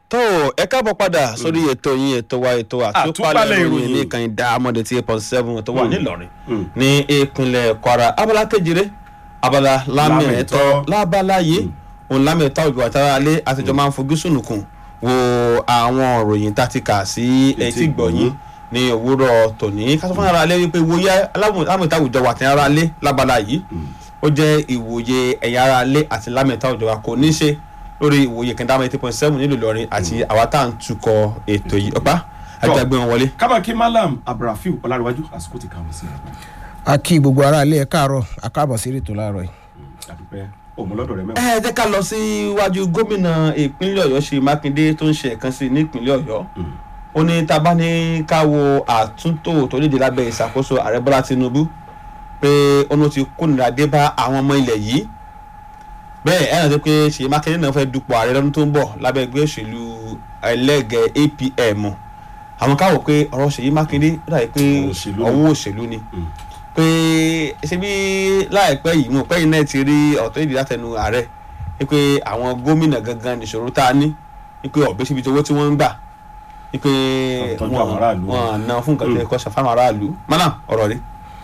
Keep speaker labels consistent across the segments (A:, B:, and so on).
A: tó ẹ káàbọ̀ padà sórí ètò yín ètò wa ètò àtúpalẹ̀
B: Àtúpalẹ̀
A: ìròyìn
B: ìròyìn.
A: ní ìkànnì dáamọ̀dé tí eight point seven tó wà nílọrin ní ìpínlẹ̀ kwara abala kejìlé abala lámẹ̀ẹ́tọ́
B: Lámẹ̀ẹ́tọ́.
A: lábala yìí òun lámẹ̀ẹ́tọ́ òjò àtàrà alẹ́ àtijọ́ máa ń fojú sùnùkùn wo àwọn òròyìn tá a ti kà sí etí gbọ̀nyìn ní òwúrọ̀ tòní ká sọ fún ara alẹ́ wípé ìwòye lámẹ̀ẹ́tọ́ àwùjọ wà tí ara alẹ́ lábala yìí ó jẹ́ ìwòye ẹ̀yà ara alẹ́ àti lámẹ̀ẹ́tọ́ òjò wa kò ní ṣe lórí ìwòye kẹndàmọ́ eight point seven nílùú ìlọrin àti àwa tá à ń tukọ̀ ètò yìí ọ̀pá àjàgbé wọn wọlé.
B: kábàkí malam abdulrafiu ọlárẹwájú àsìkò ti kàwé sí ẹ
C: a kí gbogbo ara ilé ẹ káàárọ̀ a káàbọ̀ sí ètò láàárọ̀ yìí.
B: àdúpẹ́ òmùlọ́dọ̀ rẹ mẹ́wàá.
A: ẹ jẹ́ ká lọ síwájú gómìnà ìpínlẹ̀ ọ̀yọ́ ṣe mákindé tó ń ṣe ẹ̀kan sí ní ìpínlẹ̀ ọ̀yọ́ ó ní tá a bá ní ká wo àtúntò tó léde lábẹ́ ìṣàkóso ààrẹ bọ́lá tinubu pé ọ̀nà ti kónira dé bá àwọn ọmọ ilẹ̀ yìí bẹ́ẹ̀ ẹ̀ náà ti pé ṣèyí mákindé náà fẹ́ dupò ààrẹ lọ́dún tó ń bọ̀ lábẹ́ ẹgbẹ́ òṣèlú ẹlẹ́gẹ̀ẹ́ apm àwọn káwọ̀ pé ọ̀rọ̀ ṣèyí mákindé ó dàbí pé
B: Ọ̀rọ̀ òṣèlú ni.
A: ọwọ́ òṣèlú ni pé ṣe bí láìpẹ́ yìí mo pẹ́ yìí náà ti rí ọ̀tọ́ ìdí látẹnu ààrẹ wípé àwọn gómìnà gangan nìṣòro tá a ní wípé ọ̀bẹ síbi tí owó tí wọ́n ń gbà wípé
B: Tọ́jú àwọn aráàlú.
A: wọn ná fún nǹkan tó yẹ kó ṣe fáwọn aráàlú mọ́nà ọ̀rọ̀ rí.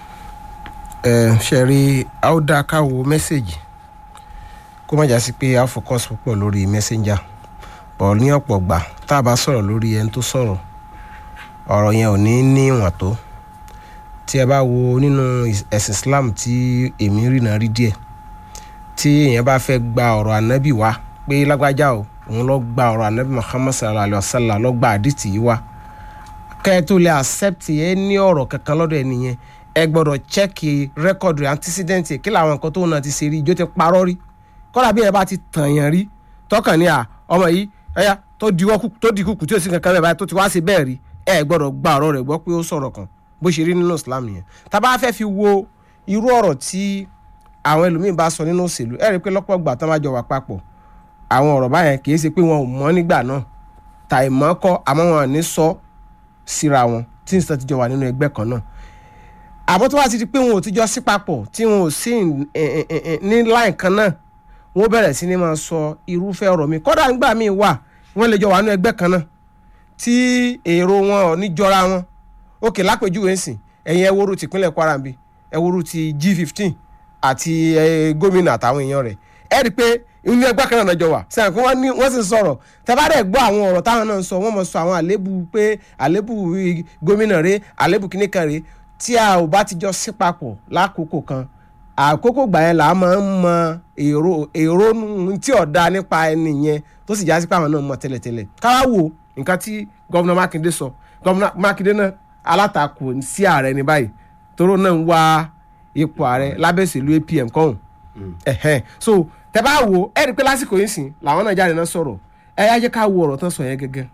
C: ẹ ṣe rí a ó dá ká wo mẹ́sẹ̀gì kó má já sí pé a focus púpọ̀ lórí messenger bọ̀ ní ọ̀pọ̀ gbà tá a bá sọ̀rọ̀ lórí ẹni tó sọ̀rọ̀ ọ̀rọ̀ yẹn ò ní ní ìwọ̀n tó tí ẹ bá wo nínú is- ẹ̀sìn Islam tí èmi rìnà rí díẹ̀ tí èèyàn bá fẹ́ gba ọ̀rọ̀ ànábì wá pé lágbájá o òun lọ gba ọ̀rọ̀ ànábì Muhammad sallallahu alayhi wa sallam lọ gba àdìtì yìí wá kẹ́ ẹ tó lè accept ẹ ní ọ̀rọ̀ kankan lọ́dọ̀ ẹ nìyẹn ẹ gbọ́dọ̀ check record rẹ̀ antecedent ẹ̀ kí làwọn nǹkan tó náà ti ṣe rí ijó ti parọ́ rí kọ́dà bí ẹ bá ti tàn yàn rí tọkàn ní à ọmọ yìí ẹ̀yà tó di wọ́kù tó di kùkù tí ò sí kankan bẹ́ẹ̀ báyìí tó ti wá sí bẹ́ẹ̀ rí ẹ gbọ́dọ̀ gba ọ̀rọ̀ rẹ̀ gbọ́ pé ó sọ̀rọ̀ kan bó ṣe rí nínú Islam nìyẹn tá a bá fẹ́ fi wo irú ọ̀rọ̀ tí àwọn ẹlòmíín bá sọ nínú òṣèlú ẹ rí i pé lọ́pọ̀ ìgbà tán bá jọ wà papọ̀ àwọn ọ̀rọ̀ báyẹn kì í ṣe pé wọn ò mọ̀ nígbà náà tàì mọ́ kọ́ àmọ́ wọn ò ní sọ síra wọn tí nìkan ti jọ wà nínú ẹgbẹ́ kan náà àmọ́ tó wá ti di pé wọn ò ti jọ sí papọ̀ tí wọn ò sí ẹ- ẹ- ẹ- ẹ- ní láì kan náà wọ́n bẹ̀rẹ̀ sí ni máa sọ irúfẹ́ ọ̀rọ̀ mi kọ́dà nígbà míì wà wọ́n lè jọ wà nínú ẹgbẹ́ kan náà tí èrò wọn ò ní jọra wọn òkè lápèjúwe ń sìn ẹ̀yin ẹwúrú ti ìpínlẹ̀ Kwara ń bí ẹwúrú ti G15 àti ẹ, gómìnà àtàwọn èèyàn rẹ̀ ẹ rí i pé inú ẹgbẹ́ kan náà jọ wà sẹ́yìn kí wọ́n ní wọ́n sì ń sọ̀rọ̀ tẹ́bárẹ̀ gbọ́ àwọn ọ̀rọ̀ táwọn náà ń sọ wọ́n mọ̀ sọ àwọn àlébù pé àlébù ì, gómìnà rẹ̀ àlébù kìíní kan rẹ̀ tí a ò bá ti jọ sí papọ̀ lákòókò kan àkókò gbà yẹn là á máa ń mọ èrò èrò nù- tí ọ̀dà nípa ẹni yẹn tó sì já sí pé àwọn náà mọ̀ tẹ́lẹ̀tẹ́lẹ̀ káwá wo nǹkan tí gọ́vùnà Mákindé sọ gọ́vùnà Mákindé náà alátakò sí ààrẹ ní báyìí tóró náà ń wá ipò ààrẹ lábẹ́sẹ̀lú APM kọ́hún ẹ̀hẹ́n so tẹ bá wo ẹ rí i pé lásìkò yìí sìn làwọn náà jáde náà sọ̀rọ̀ ẹ yá jẹ́ ká wo ọ̀rọ̀ tán sọ yẹn gẹ́gẹ́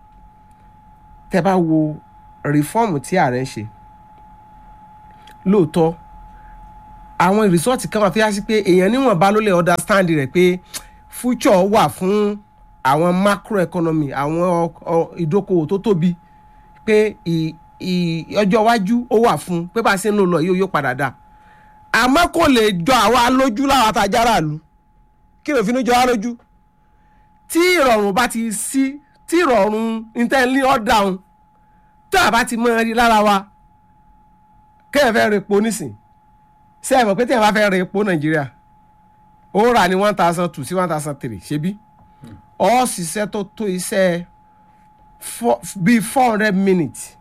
C: tẹ bá wo rìfọ́ọ̀mù tí ààrẹ ń ṣe lóòótọ́ àwọn rìsọ́ọ̀tì kan wà tó yá sí pé èèyàn níwọ̀nba ló lè understand rẹ̀ pé future wà fún àwọn macroeconomy àwọn ọ- ọ- ìdókòwò tó tóbi pé ì- ì- ọjọ́ iwájú ó wà fún pé bá a ṣe ń lò lọ yóò yóò padà dà àmọ́ kò lè jọ àwa lójú láwọn àtàjára lù kí ló fi ní jọ wá lójú tí ìrọ̀rùn bá ti sí tí ìrọ̀rùn intẹ́lí ọ̀dàun tó àbá ti mọ rí lára wa kéèyàn fẹ́ re epo nísìn ṣé ẹ mọ̀ pé téèyàn bá fẹ́ re epo nàìjíríà ó rà ní one thousand two sí one thousand three ṣebí ó ṣiṣẹ́ tó tó iṣẹ́ four- bíi four hundred minutes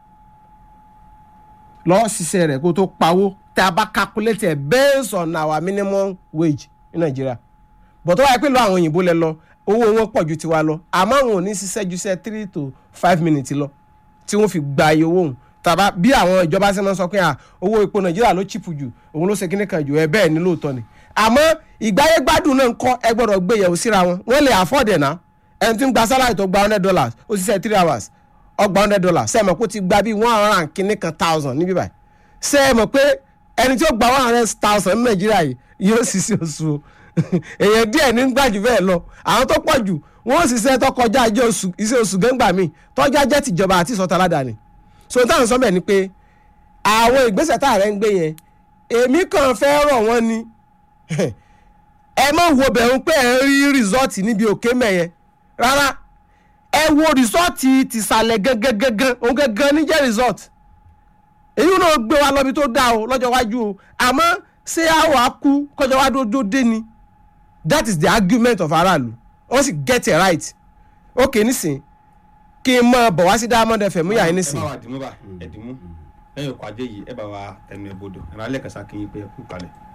C: lọ́ọ́ ṣiṣẹ́ rẹ̀ kó tó pawó tá a bá calculate ẹ̀ based on our minimum wage ní nàìjíríà bọ̀ tó wáyé pé lọ àwọn òyìnbó lẹ lọ owó wọn pọ̀ ju tiwa lọ àmọ́ àwọn ò ní ṣiṣẹ́ ju iṣẹ́ three to five minutes lọ tí wọ́n fi gba iye owó òun tàbá bí àwọn ìjọba ṣe máa ń sọ pé à owó epo nàìjíríà ló chip jù òun ló ṣe kíní kan jù ẹ bẹ́ẹ̀ ni lóòótọ́ ni àmọ́ ìgbáyé gbádùn náà ń kọ́ ẹ gbọ́dọ̀ gbé yẹ̀wò síra wọn wọ́n lè afford ẹ̀ náà ẹni tí ń gba salary tó gba hundred dollars ó ṣiṣẹ́ three hours ó gba hundred dollars ṣé ẹ mọ̀ pé ó ti gba bíi one hundred and kíní kan thousand níbí báyìí ṣé ẹ mọ̀ pé ẹni tí ó gba one hundred thousand ní nàìjíríà yìí yóò ṣiṣẹ́ oṣù o èèyàn díẹ̀ ní gbàjù bẹ́ẹ̀ lọ àwọn tó pọ̀ jù wọ́n ṣiṣẹ́ tó kọjá iṣẹ́ oṣù iṣẹ́ oṣù gẹ́ngbà míì tọ́jà jẹ́ tìjọba àti ìsọ̀tà aládàáni so táwọn sọ bẹ́ẹ̀ ni pé àwọn ìgbésẹ̀ tá ààrẹ ń gbé yẹn èmi kàn fẹ́ rọ̀ wọ́n ni ẹ má wo bẹ̀rù pé ẹ ń rí rìsọ́ọ̀tì níbi òkè mẹ́yẹn rárá ẹ wo rìsọ́ọ̀tì tìsàlẹ̀ gangan òun gangan ní jẹ́ rìsọ́ọ̀tì èyí náà gbé wa lọ́bi tó dáa o lọ́jọ́ iwájú o àmọ́ ṣé a wàá kú kọjọ́ iwájú ojú dé ni that is the argument of aráàlú wọ́n sì get it right ok nísìn kí n mọ bọ̀ wá sí diamond fm yà yín nísìn
A: ẹ bá wa dìmú bá ẹ̀dìmú lẹ́yìn ọkọ̀ ajé yìí ẹ bá wa tẹnu ẹ̀ bodò ẹ̀rọ alẹ́ kẹsà kí n pé ẹ kú kalẹ̀.